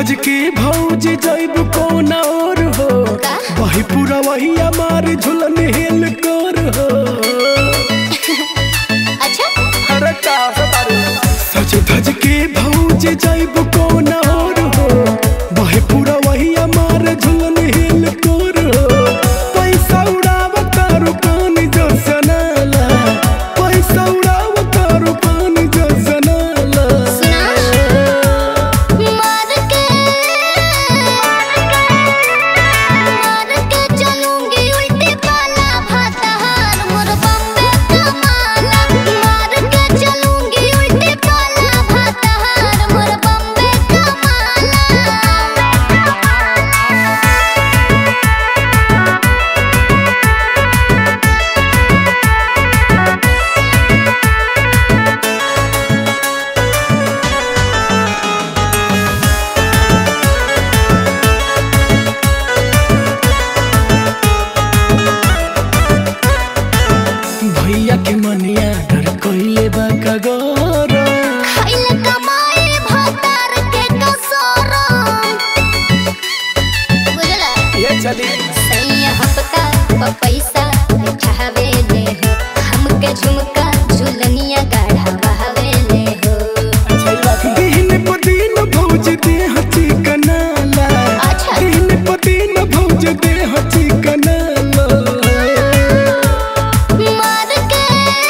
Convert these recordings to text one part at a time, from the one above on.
धज के भौज जैब कौन और हो का? वही पूरा वही हमार झुलन हेल कर हो अच्छा अरे का सज धज के भौज जैब कौन और हो वही पूरा वही हमार झुलन हेल कर हो पैसा उड़ाव तारू पानी जो सनाला पैसा उड़ाव तारू पानी जो सनाला सुना मार के मार के चलूंगी उल्टी पाला भाताहार मोर बम्बे कमाला मार के चलूंगी उल्टी पाला भाताहार मोर बम्बे कमाला भैया के मनिया डर कइले बा कगोर खइल कमाई भातार के कसोरम बुझला ये चली सैया हफ्ता प पैसा चाहवे ले हो हमके झुमका झुलनिया गढ़ावे ले हो दिन प दिन भौज देह चिकनाला अच्छा। दिन प दिन भौज देह चिकनाला मार के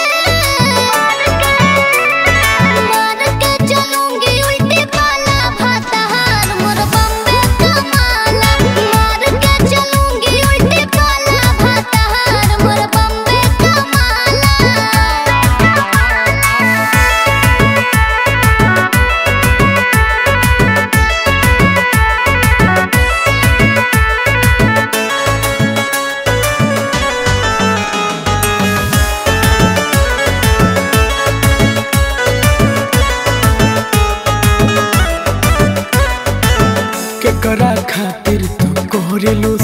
मार के चलूंगी उल्टी पाला भाताहार मोर बम्बे कमाला मार के चलूंगी उल्टी पाला भाताहार मोर बम्बे कमाला केकरा खातिर तू कोहरेलू